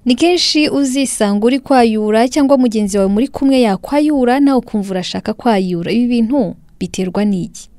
ni kenshi uzisanga uri kwayura cyangwa mugenzi wawe muri kumwe yakwayura nawe ukumva urashaka kwayura ibi bintu biterwa n'iki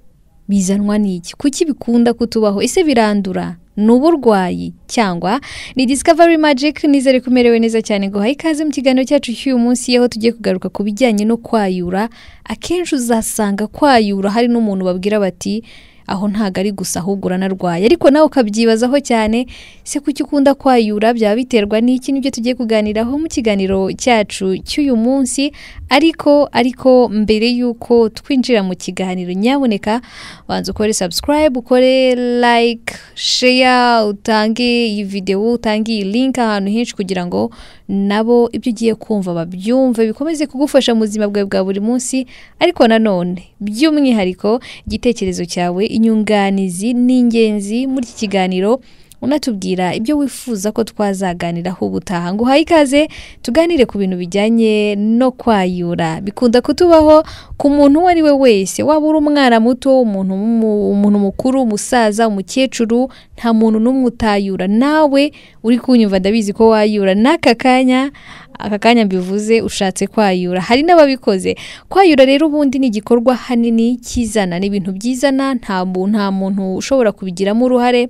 bizanwa n'iki kuki bikunda kutubaho ese birandura ni uburwayi cyangwa ni discovery magic nizere ko umerewe neza cyane ngo uhaye ikaze mu kiganiro cyacu cy'uyu munsi aho tugiye kugaruka ku bijyanye no kwayura akenshi uzasanga kwayura hari n'umuntu babwira bati aho ntabwo ari gusa ahubwo uranarwaye ariko nawe ukabyibazaho cyane se kuki ukunda kwayura byaba biterwa n'iki nibyo tugiye kuganiraho mu kiganiro cyacu cy'uyu munsi ariko ariko mbere y'uko twinjira mu kiganiro nyaboneka banza ukore subscribe ukore like share utange iyi videwo utange iyi link ahantu henshi kugira ngo nabo ibyo ugiye kumva babyumve bikomeze kugufasha mu buzima bwawe bwa buri munsi ariko nanone by'umwihariko igitekerezo cyawe inyunganizi ni ingenzi muri iki kiganiro unatubwira ibyo wifuza ko twazaganiraho ubutaha ngo uhaye ikaze tuganire ku bintu bijyanye no kwayura bikunda kutubaho ku muntu uwo ari we wese waba uri umwana muto umuntu mu- umuntu mukuru umusaza umukecuru nta muntu n'umwe utayura nawe uri kunyumva ndabizi ko wayura n'aka kanya aka kanya mbivuze ushatse kwayura hari n'ababikoze kwayura rero ubundi ni igikorwa hanini kizana ni ibintu byizana nta mu- nta muntu ushobora kubigiramo uruhare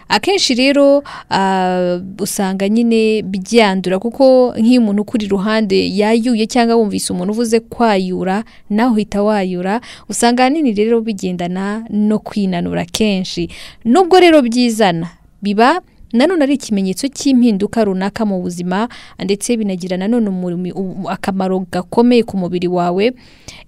akenshi rero ah, usanga nyine byandura kuko nk'iyo umuntu ukuri iruhande yayuye cyangwa wumvise umuntu uvuze kwayura nawe uhita wayura usanga ahanini rero bigendana no kwinanura kenshi nubwo rero byizana biba nanone ari ikimenyetso cy'impinduka runaka mu buzima ndetse binagira nanone umurimo- u- akamaro gakomeye ku mubiri wawe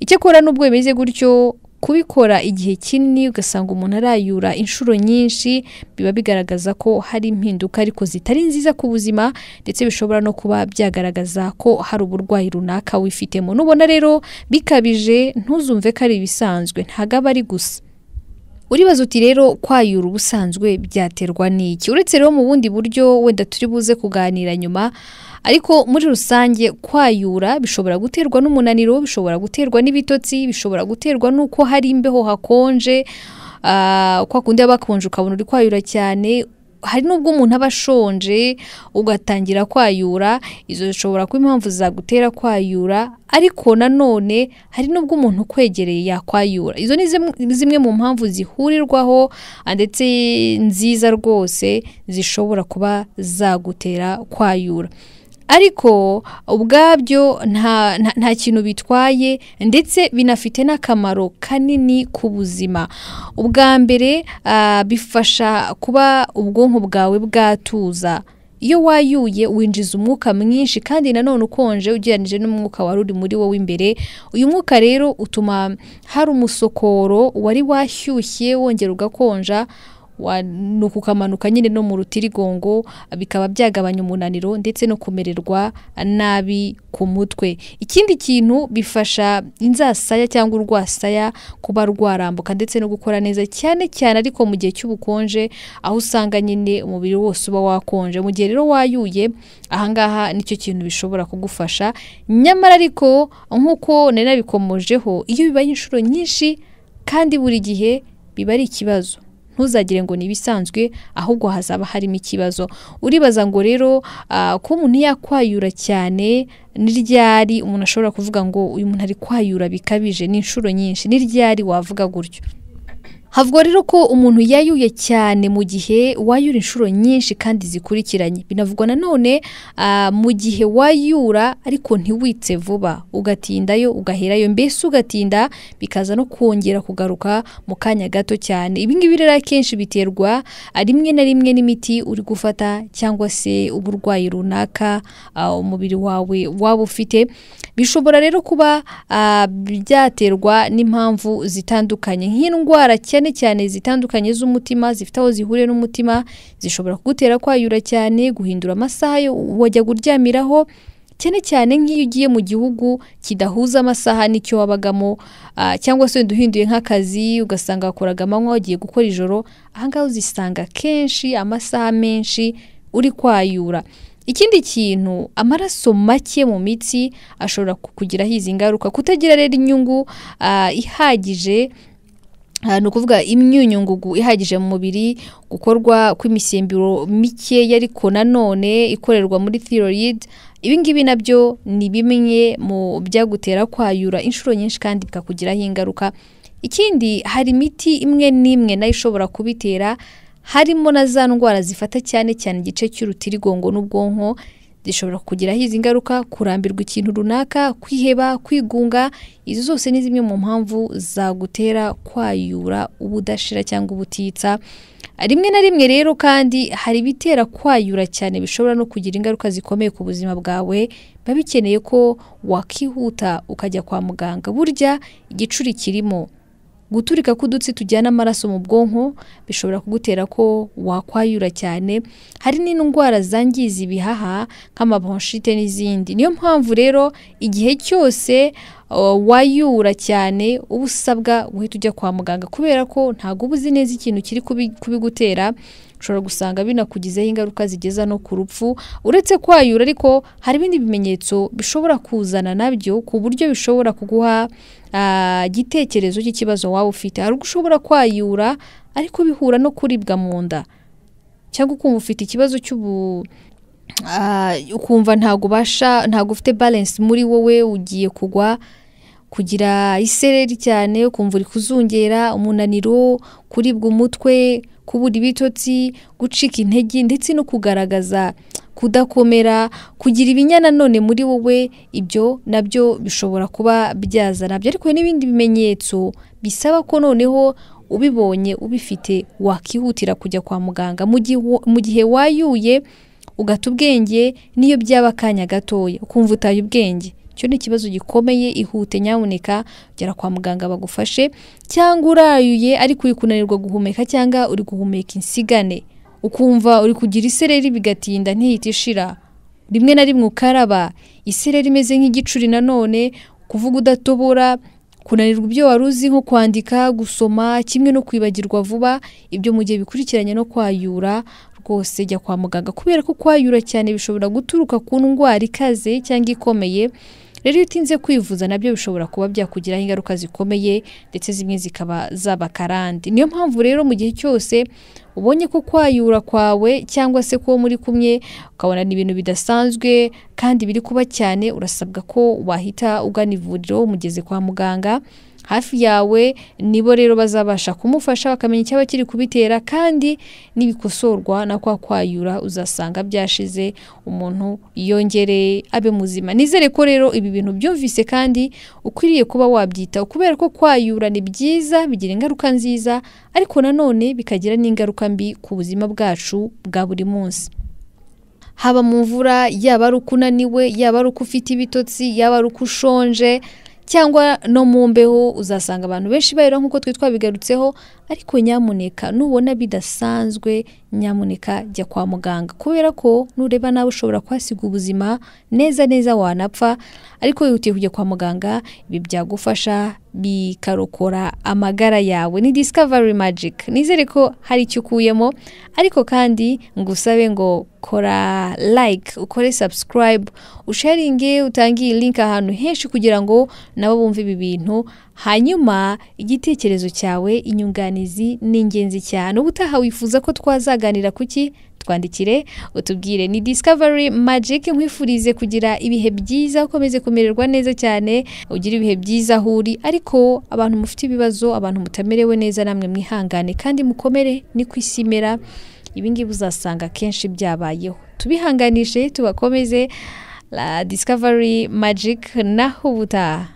icyakora nubwo bimeze gutyo kubikora igihe kinini ugasanga umuntu arayura inshuro nyinshi biba bigaragaza ko hari impinduka ariko zitari nziza ku buzima ndetse bishobora no kuba byagaragaza ko hari uburwayi runaka wifitemo nubona rero bikabije ntuzumve ko ari ibisanzwe ntabwo aba ari gusa uribaza uti rero kwayura ubusanzwe byaterwa n'iki uretse rero mu bundi buryo wenda turi buze kuganira nyuma ariko muri rusange kwayura bishobora guterwa n'umunaniro bishobora guterwa n'ibitotsi bishobora guterwa n'uko hari imbeho hakonje ah, kwa kundi haba hakonje ukabona uri kwayura cyane hari n'ubwo umuntu aba ashonje ugatangira kwayura izo zishobora kuba impamvu zagutera kwayura ariko nanone hari n'ubwo umuntu ukwegereye yakwayura izo ni zimwe- zimwe mu mpamvu zihurirwaho ah, ndetse nziza rwose zishobora kuba zagutera kwayura ariko ubwabyo nta, nta, nta kintu bitwaye ndetse binafite n'akamaro kanini ku buzima ubwa mbere ah, bifasha kuba ubwonko bwawe bwatuza iyo wayuye winjiza umwuka mwinshi kandi nanone ukonje ugereranije n'umwuka wari uri muri wowe imbere uyu mwuka rero utuma hari umusokoro wari washyushye wongera ugakonja wa- nuko ukamanuka nyine no mu rutirigongo bikaba byagabanya umunaniro ndetse no kumererwa nabi ku mutwe ikindi kintu bifasha inzasaya cyangwa urwasaya kuba rwarambuka ndetse no gukora neza cyane cyane ariko mu gihe cy'ubukonje aho usanga nyine umubiri wose uba wakonje mu gihe rero wayuye ahangaha nicyo kintu bishobora kugufasha nyamara ariko nk'uko nari nabikomojeho iyo bibaye inshuro nyinshi kandi buri gihe biba ari ikibazo ntuzagire ngo ni ibisanzwe ahubwo hazaba harimo ikibazo uribaza ngo rero ah, ko umuntu yakwayura cyane ni ryari umuntu ashobora kuvuga ngo uyu muntu ari kwayura bikabije ni inshuro nyinshi ni ryari wavuga gutyo havugwa rero ko umuntu yayuye cyane mu gihe wayura inshuro nyinshi kandi zikurikiranye binavugwa nanone ah, mu gihe wayura ariko ntiwitse vuba ugatindayo ugaherayo mbese ugatinda bikaza no kongera kugaruka mu kanya gato cyane ibi ngibi rero akenshi biterwa ah, rimwe na rimwe n'imiti uri gufata cyangwa se uburwayi runaka ah, umubiri wawe waba ufite bishobora rero kuba ah, byaterwa n'impamvu zitandukanye nk'indwara cyane cyane zitandukanye z'umutima zifite aho zihuriye n'umutima zishobora kugutera kwayura cyane guhindura amasaha yo wajya kuryamiraho cyane cyane nk'iyo ugiye mu gihugu kidahuza amasaha n'icyo wabagamo ah, cyangwa se wenda uhinduye nk'akazi ugasanga wakoraga amanywa wagiye gukora ijoro ahangaha uzisanga kenshi amasaha menshi uri kwayura ikindi kintu amaraso make mu mitsi ashobora kukugiraho izi ngaruka kutagira rero inyungu ah, ihagije ni ukuvuga imyunyungugu ihagije mu mubiri gukorwa kw'imisemburo mikeya ariko nanone ikorerwa muri thyroid ibi ngibi nabyo ni bimwe mu byagutera kwayura inshuro nyinshi kandi bikakugiraho ingaruka ikindi hari imiti imwe n'imwe nayo ishobora kubitera harimo na za ndwara zifata cyane cyane igice cy'urutirigongo n'ubwonko zishobora kugiraho izi ngaruka kurambirwa ikintu runaka kwiheba kwigunga izo zose ni zimwe mu mpamvu zagutera kwayura ubudashira cyangwa ubutitsa rimwe na rimwe rero kandi hari ibitera kwayura cyane bishobora no kugira ingaruka zikomeye ku buzima bwawe biba bikeneye ko wakihuta ukajya kwa muganga burya igicuri kirimo guturika k'udutsi tujyana amaraso mu bwonko bishobora kugutera ko wakwayura cyane hari n'indwara zangiza ibihaha nk'amabanshite n'izindi niyo mpamvu rero igihe cyose uh, wayura cyane uba usabwa guhita ujya kwa muganga kubera ko ntabwo uba uzi neza ikintu kiri kubi- kubigutera ushobora gusanga binakugizeho ingaruka zigeza no ku rupfu uretse kwayura ariko hari ibindi bimenyetso bishobora kuzana nabyo ku buryo bishobora kuguha ah, igitekerezo cy'ikibazo waba ufite hari ubwo ushobora kwayura ariko bihura no kuribwa mu nda cyangwa ukumva ufite ikibazo cy'ubu ah, ukumva ntabwo ubasha ntabwo ufite balance muri wowe ugiye kugwa kugira isereri cyane ukumva uri kuzungera umunaniro kuribwa umutwe kubura ibitotsi gucika intege ndetse no kugaragaza kudakomera kugira ibinya nanone muri wowe ibyo nabyo bishobora kuba byazana byo ariko hari n'ibindi bimenyetso bisaba ko noneho ubibonye ubifite wakihutira kujya kwa muganga mu gihe wa- mu gihe wayuye ugata ubwenge n'iyo byaba akanya gatoya ukumva utaye ubwenge icyo ni ikibazo gikomeye ihute nyamuneka ugera kwa muganga bagufashe cyangwa urayuye ariko uri kunanirwa guhumeka cyangwa uri guhumeka insigane ukumva uri kugira isereri bigatinda ntihita ishira rimwe na rimwe ukaraba isereri imeze nk'igicuri nanone kuvuga udatobora kunanirwa ibyo wari uzi nko kwandika gusoma kimwe no kwibagirwa vuba ibyo mu gihe bikurikiranye no kwayura rwose jya kwa muganga kubera ko kwayura cyane bishobora guturuka ku ndwara ikaze cyangwa ikomeye rero iyo utinze kwivuza nabyo bishobora kuba byakugiraho ingaruka zikomeye ndetse zimwe zikaba zaba karande niyo mpamvu rero mu gihe cyose ubonye ko kwayura kwawe cyangwa se ko muri kumwe ukabona ni ibintu bidasanzwe kandi biri kuba cyane urasabwa ko wahita ugana ivuriro umugeze kwa muganga hafi yawe nibo rero bazabasha kumufasha bakamenya icyaba kiri kubitera kandi n'ibikosorwa na kwa kwayura uzasanga byashize umuntu yongere abe muzima nizere ko rero ibi bintu byumvise kandi ukwiriye kuba wabyitaho kubera ko kwayura ni byiza bigira ingaruka nziza ariko nanone bikagira n'ingaruka mbi ku buzima bwacu bwa buri munsi haba mu mvura yaba ari uko unaniwe yaba ari uko ufite ibitotsi yaba ari uko ushonje cyangwa no mu mbeho uzasanga abantu benshi bayira nk'uko twe twabigarutseho ariko nyamuneka nubona bidasanzwe nyamuneka jya kwa muganga kubera ko nureba nawe ushobora kuhasiga ubuzima neza neza wanapfa ariko wihutiye kujya kwa muganga ibi byagufasha bikarokora amagara yawe ni discovery magic nizere ko hari icyo ukuyemo ariko kandi ngusabe ngo kora like ukore subscribe usharinge utange iyi link ahantu henshi kugira ngo nabo bumve ibi bintu hanyuma igitekerezo cyawe inyunganizi ni ingenzi cyane ubutaha wifuza ko twazaganira kuki twandikire utubwire ni discovery magic nkwifurize kugira ibihe byiza ukomeze kumererwa neza cyane ugira ibihe byiza aho uri ariko abantu mufite ibibazo abantu mutamerewe neza namwe mwihangane kandi mukomere ni ku isi imera ibi ngibi uzasanga akenshi byabayeho tubihanganishe tubakomeze la discovery magic naho ubutaha